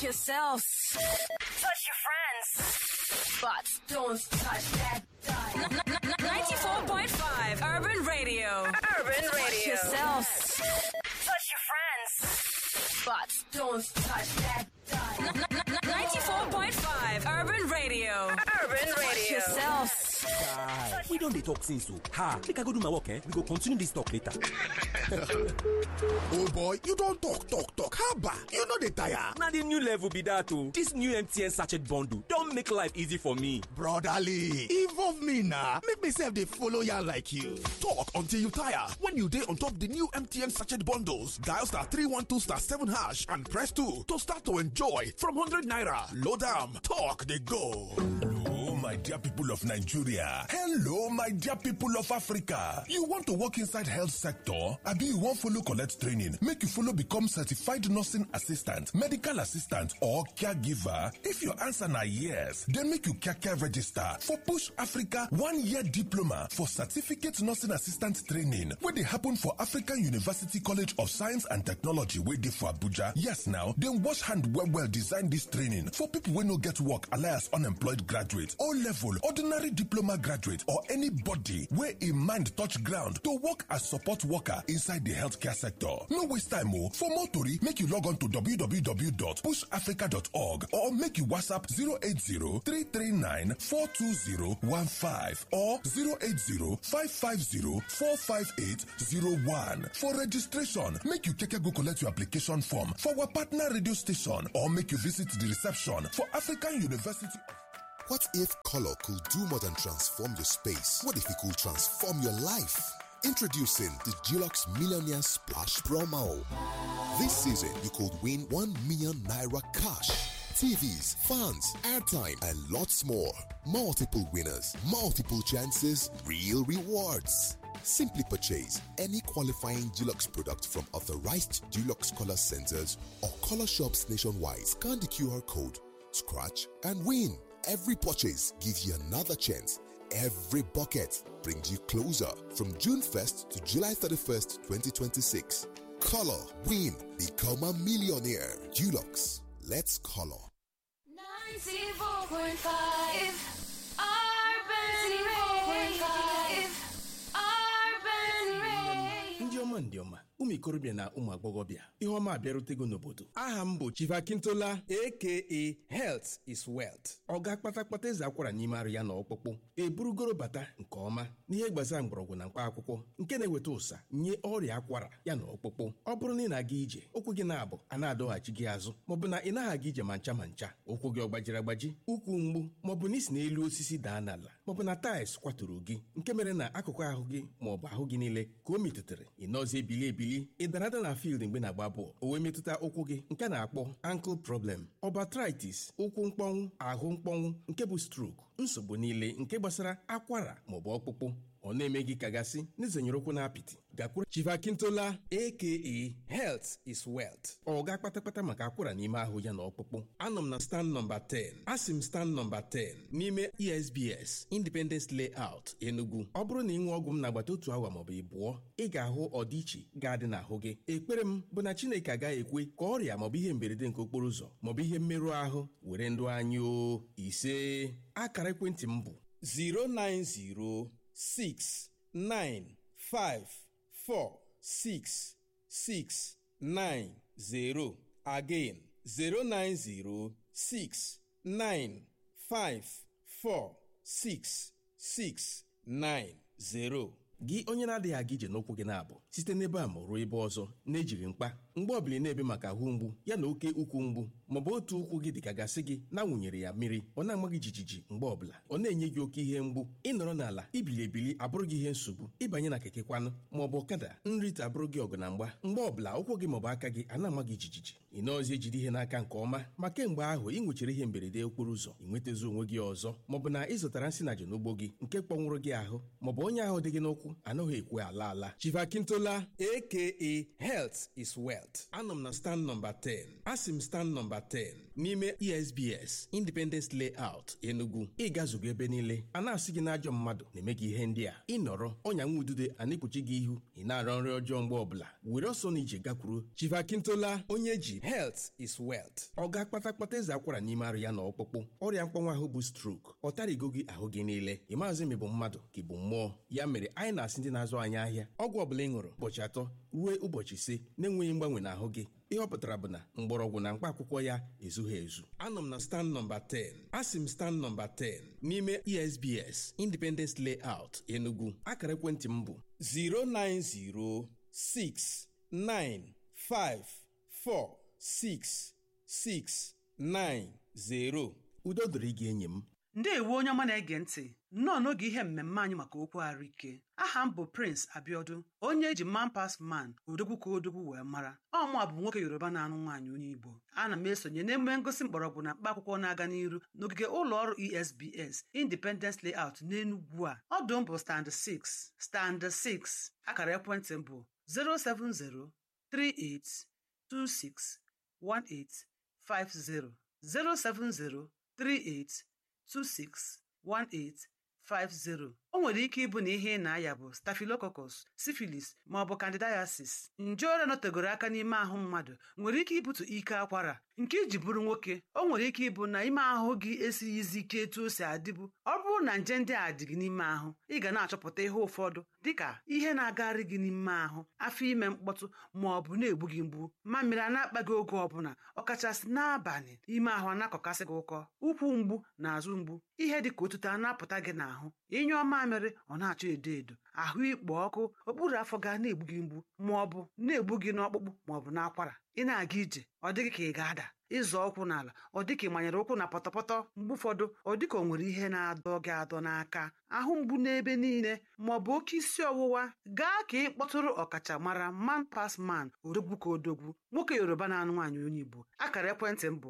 Touch yourself. Touch your friends. But don't touch that dial. 94.5 Urban Radio. Urban Radio. Touch yourself. Touch your friends. But don't touch that dial. 94.5 Urban Radio. Urban Radio. Touch yourself. Guy, we don dey talk since o. Ha, make I go do my work eh? We go continue this talk later. old boy you don talk talk talk haba you no dey tire. Na the new level be that o. This new MTN sachet bundle don make life easy for me. brotherly involve me na make me sef dey follow yarn like you. talk until you tire when you dey on top the new mtn sachet bundles dial star three one two star seven hash and press two to start to enjoy from hundred naira load am talk dey go. Hello, my dear people of Nigeria. Hello, my dear people of Africa. You want to work inside health sector? Abi you wan follow collect training make you follow become certified nursing assistant, medical assistant or caregiver? If your answer na yes, then make you kaka register for Push Africa one-year diploma for certificate nursing assistant training wey dey happen for African University College of Science and Technology wey dey for Abuja. Yes now, dem wash hand well well design dis training for people wey no get work alias unemployed graduate o level ordinary diploma graduate or anybody wey im mind touch ground to work as support worker inside di healthcare sector no waste time o for more tori make you log on to www.pushafrica.org or make you whatsapp 080-339-42015 or 080-550-45801 for registration make you keke go collect your application form for our partner radio station or make you visit the reception for african university What if color could do more than transform your space? What if it could transform your life? Introducing the Dulux Millionaire Splash Promo. This season, you could win 1 million naira cash. TVs, fans, airtime, and lots more. Multiple winners, multiple chances, real rewards. Simply purchase any qualifying Dulux product from authorized Dulux color centers or color shops nationwide. Scan the QR code, scratch, and win. Every purchase gives you another chance. Every bucket brings you closer from June 1st to July 31st, 2026. Color, win, become a millionaire. Dulux, let's color. 94.5 Urban Radio. Urban Radio. ndị ọma ndị ọma ụmụ ikorobịa na ụmụ agbọghọbịa ihe ọma abịarutego n'obodo aha m bụ chivakintola aka health is wealth ọga kpatakpata eze akwara n'ime arụ ya na ọkpụkpụ eburugoro bata nke ọma n'ihe gbasara mgbọrọgwụ na mkpa akwụkwọ nke na-eweta ụsa nye ọrịa akwara ya na ọkpụkpụ ọ bụrụ na ị na-aga ije ụkwụ gị na-abụ a na-adọghachi gị azụ maọbụ na ị naghị aga ije ma ncha ma ncha ụkwụ gị ọ gbajiri agbaji ụkwụ mgbu maọbụ na isi n'elu osisi daa n'ala maọbụ na taịls kwaturu gị nke mere na akụkụ ahụ gị maọbụ ahụ gị niile ka o metụtara ị nọzi ebili ebili ị dara ada na field mgbe na-agba bọọlụ o wee metụta ụkwụ gị nke a na-akpọ ankle problem obatritis ụkwụ mkpọnwụ ahụ mkpọnwụ nke bụ stroke nsogbu niile nke gbasara akwara maọbụ ọkpụkpụ ọ na-eme gị kagasị n'izenyere ụkwụ na apịtị gakwuru chivakintola aka health is wealth ọ ga kpatakpata maka akwara n'ime ahụ ya na ọkpụkpụ anọ m na stand nọmba 10 asị m stand nọmba 10 n'ime esbs independence layout enugu ọ bụrụ na ị nwee ọgwụ m n'agbata otu awa maọbụ ịbụọ ị ga-ahụ ọdịiche ga-adị n'ahụ gị ekpere m bụ na chineke agaghị ekwe ka ọrịa maọbụ ihe mberede nke okporo ụzọ maọbụ ihe mmerụ ahụ were ndụ anyị o ise akara ekwentị m bụ 090 six nine five four six six nine zero again zero nine zero six nine five four six six nine zero. gị onye na-adịghị aga ije n'ụkwụ gị na-abụ site n'ebe a ma ruo ebe ọzọ na-ejighị mkpa mgbe ọbụla ị na-ebe maka ahụ mgbu ya na oke ukwu mgbu maọbụ otu ụkwụ gị dịka gasị gị na-awụnyere ya mmiri ọ na-ama gị jijiji mgbe ọbụla ọ na-enye gị oke ihe mgbu ịnọrọ n'ala ibili ebili abụrụ gị ihe nsogbu ịbanye na keke kwanụ maọbụ ọkada nrite abụrụ gị ọgụ na mgba mgbe ọbụla ụkwụ gị maọbụ aka gị a na-ama gị jijiji ị nọọzi ejide ihe n'aka nke ọma ma kemgbe ahụ ị nwechara ihe mberede okporo ụzọ ị nwetazi onwe gị ọzọ maọbụ na ị zụtara nsị na n'ugbo gị nke kpọnwụrụ gị ahụ maọbụ onye ahụ dị gị n'ụkwụ anaghị ekwe ala ala chivakintola aka health is well health anọ m na stand nọmba 10 asị m stand nọmba 10 n'ime esbs independence layout enugu ịgazugo ebe niile a na-asị gị n'ajọ mmadụ na-eme gị ihe ndị a ịnọrọ ọnya nwa udude a na-ekpuchi gị ihu ị na-arọ nri ọjọọ mgbe ọbụla were ọsọ na ije gakwuru chivakintola onye ji health is wealth ọ ga kpatakpata eze akwara n'ime arụ ya na ọkpụkpụ ọrịa mkpọnwa ahụ bụ strok ọ tarigo gị ahụ gị niile ị maazị ma ị bụ mmadụ ka ị bụ mmụọ ya mere anyị na-asị ndị na-azụ anyị ahịa ọgwụ ọbụla ị ṅụrụ ụbọchị atọ ruo ụbọchị ise na-enweghị mgbanwe n'ahụ gị ihe ọ pụtara bụ na mgbọrọgwụ na mkpa akwụkwọ ya ezughị ezu anọ m na stand nọmba 10 asị m stand nọmba 10 n'ime esbs independence layout enugu akara ekwentị m bụ 09069546690 udo dịrị gị enyi m ndeewo onye ọma na-ege ntị nnọọ n'oge ihe mmemme anyị maka okwu ahụike aha m bụ prince abiodun onye eji man pas man odogwu ka odogwu wee mara ọmụ bụ nwoke yoruba na-anụ nwaanyị onye igbo ana m esonye n'emume ngosi mgbọrọgwụ na mkpa akwụkwọ na-aga n'iru n'ogige ụlọ ọrụ esbs independence layout n'enugwu a ọdụ m bụ stand 6 stand 6 akara ekwentị m bụ 07038261850 07038 261850 o nwere ike ịbụ na ihe ị na-aya bụ staphylococcus syphilis ma ọ bụ candidiasis nje ọrịa nọtegoro aka n'ime ahụ mmadụ nwere ike ibute ike akwara nke iji bụrụ nwoke o nwere ike ịbụ na ime ahụ gị esighịzi ike etu o si adịbụ ọ bụrụ na nje ndị a dị gị n'ime ahụ ị ga na-achọpụta ihe ụfọdụ dịka ihe na-agagharị gị n'ime ahụ afọ ime mkpọtụ ma ọ bụ na-egbu gị mgbu mamịrị a na-akpa gị oge ọbụla ọkachasị n'abalị ime ahụ a na-akọkasị gị ụkọ ụkwụ mgbu na azụ mgbu ihe dị ka otuto a na-apụta gị n'ahụ ịnyụọ mamịrị ọ na-achọ edo edo ahụ ikpo ọkụ okpuru afọ ga na-egbu gị mgbu ma ọ bụ na-egbu gị n'ọkpụkpụ ma ọ bụ n'akwara ị na-aga ije ọ dịghị ka ị ga-ada ịzọ ụkwụ n'ala ọ dịka ị manyere ụkwụ na pọtọpọtọ mgbe ụfọdụ ọ dịka o nwere ihe na-adọ gị adọ n'aka ahụ mgbu n'ebe niile ma ọ bụ oke isi ọwụwa gaa ka ị kpọtụrụ ọkachamara man pas man odogwu ka odogwu nwoke yoruba na-anụ nwaanyị onye igbo akara ekwentị m bụ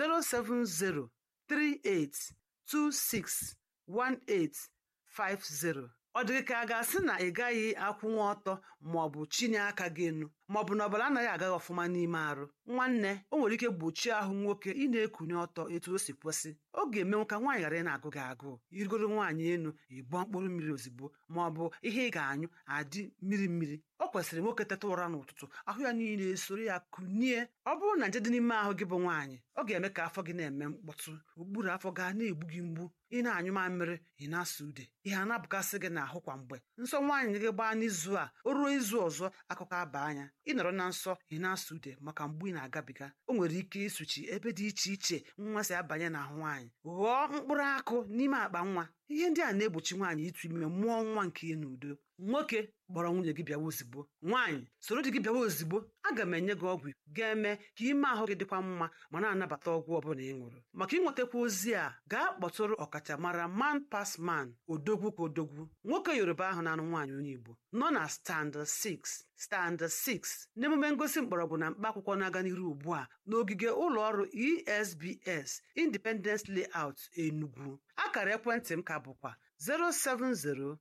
07038261850 ọ dịghị ka a ga-asị na ị gaghị akwụnwa ọtọ ma ọ bụ chinye aka gị enu ma ọ bụ na ọbara anaghị agaghị ọfụma n'ime arụ nwanne o nwere ike gbochie ahụ nwoke ị na-ekunye ọtọ etu o si kwesị ọ ga-emenwu ka nwaanyị ghara ị na-agụ gị agụụ irigoro nwaanyị enu ịbụọ mkpụrụ mmiri ozugbo ma ọ bụ ihe ị ga-anyụ adị mmiri mmiri ọ kwesịrị nwoke teta ụra n'ụtụtụ ahụ ya niile esoro ya kunie ọ bụrụ na nje dị n'ime ahụ gị bụ nwaanyị ọ ga-eme ka afọ gị na-eme mkpọtụ okpuru afọ gaa na-egbu gị mgbu ị na-anyụ mamịrị ị na-asa ude ihe a na-abụkasị gị n'ahụ kwa mgbe nsọ nwaanyị gị gbaa n'izu a o ruo izu ọzọ akụkọ aba anya ị nọrọ na nsọ ị na-asa ude maka mgbu ị na-agabiga o nwere ike ịsụchi ebe dị iche iche nwa si abanye n'ahụ nwaanyị ghọọ mkpụrụ akụ n'ime akpa nwa ihe ndị a na-egbochi nwaanyị ịtụ ime mụọ nwa nke ya n'udo nwoke kpọrọ nwunye gị bịawa ozigbo nwaanyị soro di gị bịawa ozigbo aga m enye gị ọgwụ ga-eme ka ime ahụ gị dịkwa mma ma na-anabata ọgwụ ọbụla ị ṅụrụ maka ịnwetakwa ozi a gaa kpọtụrụ ọkachamara man pas man odogwu ka odogwu nwoke yoruba ahụ na-anụ nwaanyị onye igbo nọ na stand 6 stand 6 n'emume ngosi mgbọrọgwụ na mkpa akwụkwọ na-aga n'iru ugbu a n'ogige ụlọ ọrụ esbs independence layout enugu akara ekwentị m ka bụkwa 070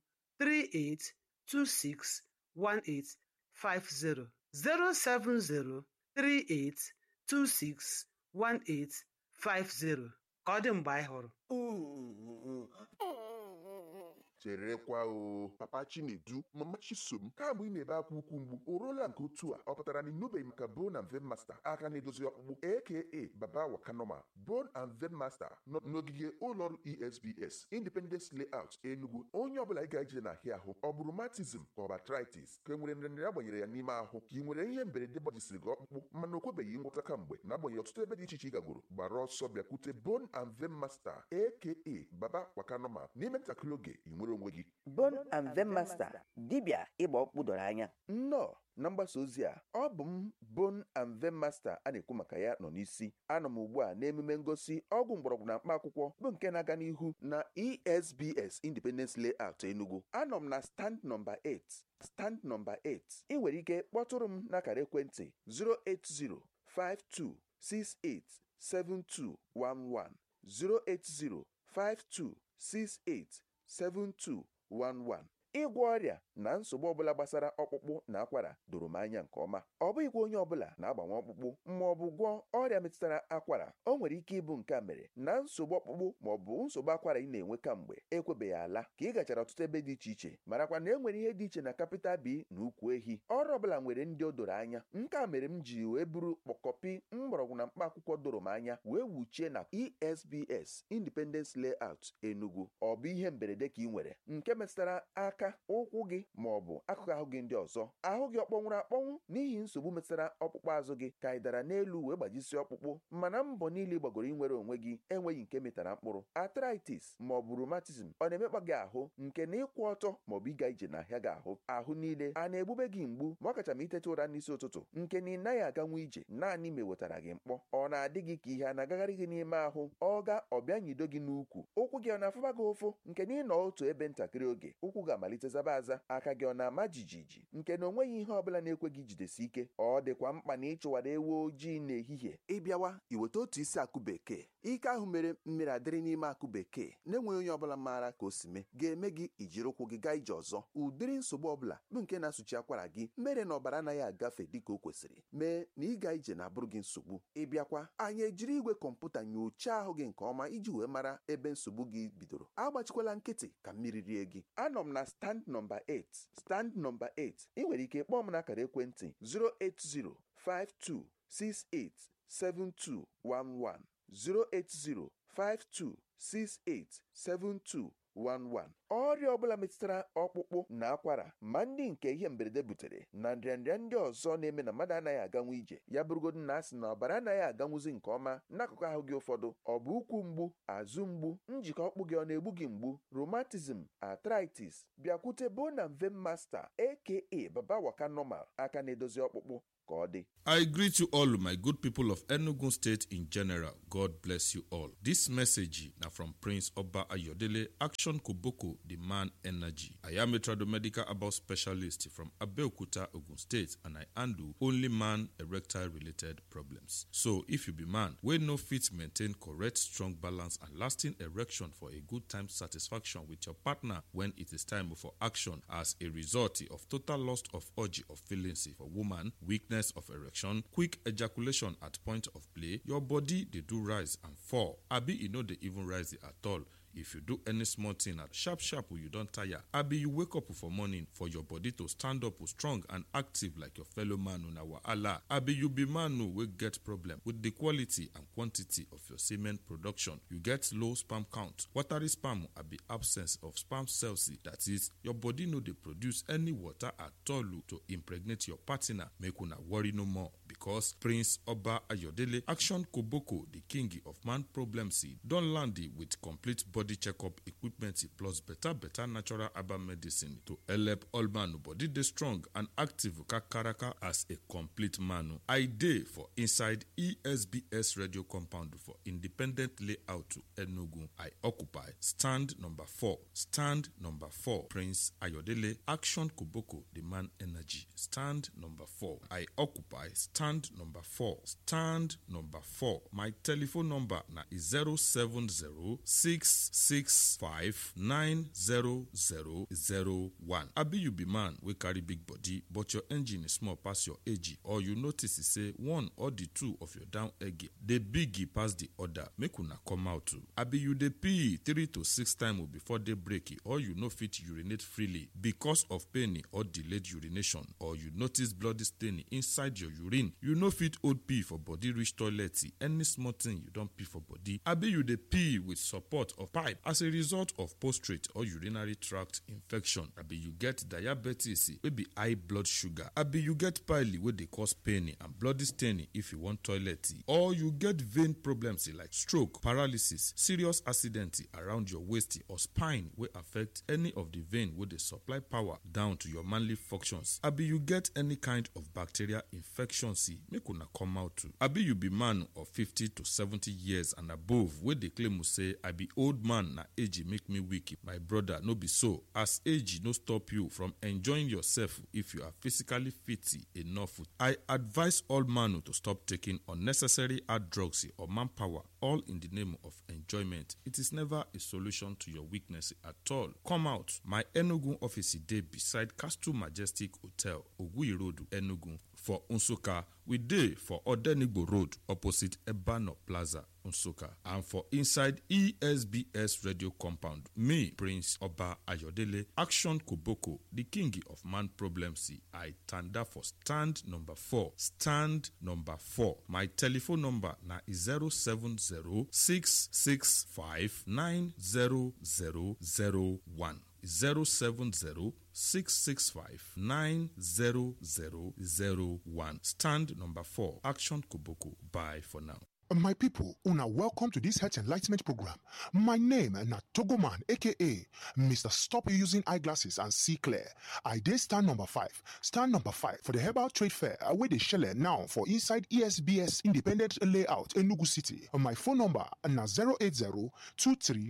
38261850 07038261850 ka ọ dị mgbe anyị hụrụ cherekwa o papa chinedu mama chisom kamgbe ị na-ebe akwa ukwu mgbu o ruola nke otu a ọ pụtara na ịnụbeghị maka bone and vein master aka na-edozi ọkpụkpụ aka baba wakanoma bone and vein master nọ n'ogige ụlọọrụ esbs independence layout enugu onye ọbụla ị ga-eje n'ahịa ahụ ọ bụrụ matism ka ọ bụ arthritis ka e nwere nrịanrịa agbanyere ya n'ime ahụ ka ị nwere ihe mberede gbajisiri gị ọkpụkpụ mana o kwebeghị ngwọta kamgbe na-agbanyeghị ọtụtụ ebe dị iche iche ị gagoro gbara ọsọ bịakwute bone and vein master aka baba wakanoma n'ime ntakịrị oge ị nwere onwe gị Bone and Vein Master dibịa ịgba ọkpụkpụ doro anya nnọọ na mgbasa ozi a ọ bụ m Bone and Vein Master a na-ekwu maka ya nọ n'isi anọ m ugbu a n'emume ngosi ọgwụ mgbọrọgwụ na mkpa akwụkwọ bụ nke na-aga n'ihu na esbs independence layout enugu anọ m na stand nọmba 8 stand nọmba 8 ị nwere ike kpọtụrụ m n'akara ekwentị 08052687211 08052687211 ịgwọ ọrịa na nsogbu ọbụla gbasara ọkpụkpụ na akwara doro m anya nke ọma ọ bụghịkwa onye ọbụla na-agbanwe ọkpụkpụ ma ọ bụ gwọọ ọrịa metụtara akwara o nwere ike ịbụ nke a mere na nsogbu ọkpụkpụ ma ọ bụ nsogbu akwara ị na-enwe kamgbe ekwebeghị ala ka ị gachara ọtụtụ ebe dị iche iche marakwa na e nwere ihe dị iche na kapịtal bi na ukwu ehi ọrụ ọbụla nwere ndị o doro anya nke a mere m ji wee buru kpọkọpi mgbọrọgwụ na mkpa akwụkwọ doro m anya wee wuchie na esbs independence layout enugu ọ bụ ihe mberede ka ị nwere nke metụtara aka ụkwụ gị ma ọ bụ akụkụ ahụ gị ndị ọzọ ahụ gị ọ kpọnwụrụ akpọnwụ n'ihi nsogbu metụtara ọkpụkpụ azụ gị ka ị dara n'elu wee gbajisie ọkpụkpụ mana mbọ niile gbagoro inwere onwe gị enweghị nke metara mkpụrụ arthritis ma ọ bụ rheumatism ọ na-emekpa gị ahụ nke na ịkwụ ọtọ ma ọ bụ ịga ije n'ahịa gị ahụ ahụ niile a na-egbube gị mgbu ma ọ kacha ma iteta ụra n'isi ụtụtụ nke na ị naghị aganwu ije naanị ma ewetara gị mkpọ ọ na-adị gị ka ihe a na-agagharị gị n'ime ahụ ọ ga ọbịa nyido gị n'ukwu ụkwụ gị ọ na-afụba gị ụfụ nke na ịnọ otu ebe ntakịrị oge ụkwụ ga-amalite zaba aza aka gị ọ na-ama jijiji nke na onweghị ihe ọbụla na-ekwe gị jidesi ike ọ dịkwa mkpa na ịchụwara ewu ojii n'ehihie ịbịawa iweta otu isi akụ bekee ike ahụ mere mmiri adịrị n'ime akụ bekee na-enweghị onye ọbụla maara ka o si mee ga-eme gị ijiri ụkwụ gị gaa ije ọzọ ụdịrị nsogbu ọbụla bụ nke na-asụchi akwara gị mere na ọbara anaghị agafe dịka o kwesịrị mee na ịga ije na-abụrụ gị nsogbu ịbịakwa anyị ejiri igwe kọmputa nyochaa ahụ gị nke ọma iji wee mara ebe nsogbu gị bidoro agbachikwala nkịtị ka mmiri rie gị anọ m na stand nọmba 8 stand nọmba 8 ị nwere ike kpọọ m n'akara ekwentị 08052687211 08052687211 ọrịa ọbụla metụtara ọkpụkpụ na akwara ma ndị nke ihe mberede butere na nrịanrịa ndị ọzọ na-eme na mmadụ anaghị aganwu ije ya bụrụgodu na asị na ọbara anaghị aganwuzi nke ọma n'akụkụ ahụ gị ụfọdụ ọ bụ ụkwụ mgbu azụ mgbu njikọ ọkpụ gị ọ na-egbu gị mgbu rheumatism arthritis bịakwute bona mve masta aka baba waka normal aka na-edozi ọkpụkpụ ka ọ dị I greet you all, my good people of Enugu State in general. God bless you all. This message now from Prince Oba Ayodele, Action Koboko, the man energy. I am a tradomedical about specialist from Abeokuta, Ogun State, and I handle only man erectile related problems. So, if you be man, we no fit maintain correct, strong balance and lasting erection for a good time satisfaction with your partner when it is time for action as a result of total loss of urge of feelings for woman, weakness of erection quick ejaculation at point of play your body dey do rise and fall abi e no dey even rise at all if you do any small thing at sharp sharp you don tire abi you wake up for morning for your body to stand up strong and active like your fellow man una wahala abi you be man wey get problem with the quality and quantity of your semen production you get low sperm count watery sperm abi absence of sperm cells that is your body no dey produce any water at all to impregnate your partner make una worry no more because prince oba ayodele action koboko the king of man problems don land with complete body body checkup equipment plus better better natural herbal medicine to help all man body dey strong and active kakaraka as a complete man. I dey for inside ESBS radio compound for independent layout to Enugu. I occupy stand number four. Stand number four. Prince Ayodele Action Koboko the man energy. Stand number four. I occupy stand number four. Stand number four. My telephone number na 070 six five nine zero zero zero one. abi you be man wey carry big body but your engine small pass your age or you notice say one or the two of your down egg dey big pass the other make una come out o abi you dey pee three to six times before day break or you no fit urinate freely because of pain or delayed urination or you notice bloody stain inside your urine you no fit hold pee for body reach toilet any small thing you don pee for body abi you dey pee with support of pipe as a result of prostate or urinary tract infection abi you get diabetes wey be high blood sugar abi you get pile wey dey cause pain and bloody stain if you wan toilet or you get vein problems like stroke paralysis serious accident around your waist or spine wey affect any of the vein wey dey supply power down to your manly functions abi you get any kind of bacterial infections see make una come out too abi you be man of 50 to 70 years and above wey dey claim say i be old man na age make me weak my brother no be so as age no stop you from enjoying yourself if you are physically fit enough i advise all man to stop taking unnecessary hard drugs or manpower all in the name of enjoyment it is never a solution to your weakness at all come out my enugu office dey beside castle majestic hotel oguyi road enugu for nsukka we dey for odenigbo road opposite ebano plaza nsukka and for inside esbs radio compound me prince oba ayodele action koboko the king of man problems i tanda for stand number four stand number four my telephone number na 07066590001 070 665-90001. Stand number 4. Action Koboko. Bye for now. My people, una welcome to this health enlightenment program. My name na Togoman, aka Mr. Stop Using Eyeglasses and See Clear. I did stand number five. Stand number five for the Herbal Trade Fair where they shell now for inside ESBS Independent Layout Enugu City. My phone number na 080 23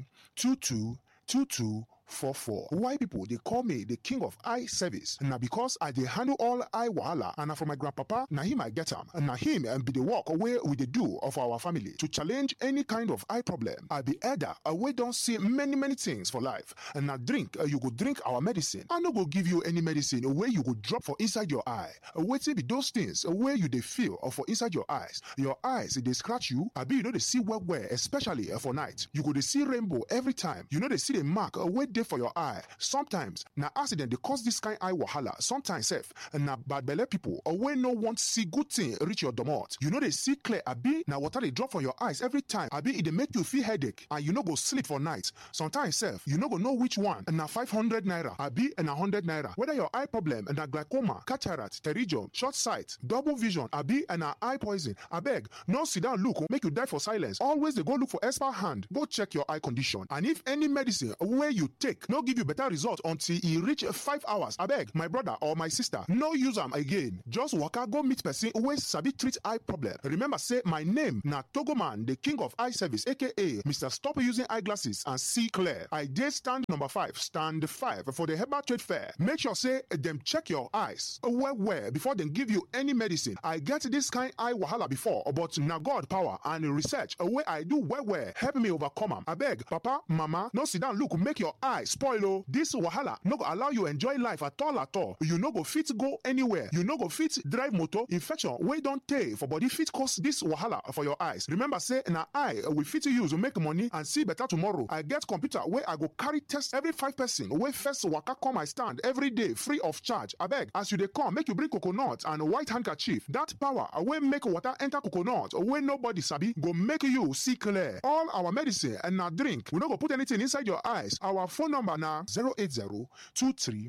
22 22 44. Why people they call me the king of eye service? Now because I they handle all eye wahala and na for my grandpapa, na him I get him. And na him and be the work away with the do of our family to challenge any kind of eye problem. I be elder, we don't see many many things for life. And now drink, uh, you go drink our medicine. I no go give you any medicine where you go drop for inside your eye. Wait be those things where you they feel or for inside your eyes. Your eyes they scratch you. I be you know they see well where especially uh, for night. You go they see rainbow every time. You know they see the mark uh, where dey for your eye sometimes na accident dey cause this kind eye wahala sometimes sef na bad belle people or wey no want see good thing reach your domot you no dey see clear abi na water dey drop from your eyes every time abi e dey make you feel headache and you no go sleep for night sometimes sef you no go know which one na five hundred naira abi na hundred naira whether your eye problem na glaucoma cataract pterygium short sight double vision abi na eye poison abeg no sit down look make you die for silence always dey go look for expert hand go check your eye condition and if any medicine wey you take no give you better result until e reach five hours abeg my brother or my sister no use am again just waka go meet person wey sabi treat eye problem remember say my name na togoman the king of eye service aka mr stop using eyeglasses and see clear i dey stand number five stand five for the herbal trade fair make sure say dem check your eyes well well before dem give you any medicine i get this kind eye wahala before but na god power and research wey i do well well help me overcome am abeg papa mama no sit down look make your eye spoil o this wahala no go allow you enjoy life at all at all you no go fit go anywhere you no go fit drive motor infection wey don tey for body fit cause this wahala for your eyes remember say na eye we fit use make money and see better tomorrow i get computer wey i go carry test every five person wey first waka come my stand every day free of charge abeg as you dey come make you bring coconut and white handkerchief that power wey make water enter coconut wey nobody sabi go make you see clear all our medicine and na drink we no go put anything inside your eyes our phone number na 080 23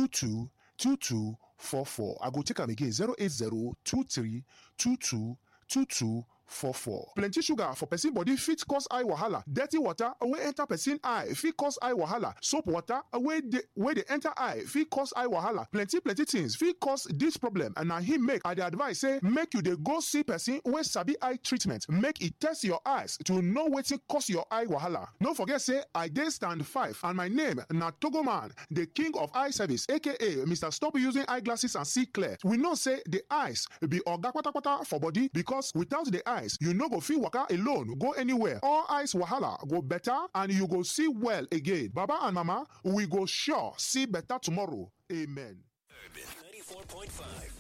22 22 44 i go take am again 080 23 22 22 44. plenty sugar for person body fit cause eye wahala dirty water wey enter person eye fit cause eye wahala soap water wey dey wey dey enter eye fit cause eye wahala plenty plenty things fit cause dis problem and na him make i dey advise say make you dey go see person wey sabi eye treatment make e test your eyes to know wetin cause your eye wahala no forget say i dey stand five and my name na togoman the king of eye service aka mr stop using eyeglasses and see clear we know say the eyes be oga kpatakpata for body because without the eye eyes you no go fit waka alone go anywhere all eyes wahala go better and you go see well again baba and mama we go sure see better tomorrow amen. Urban 94.5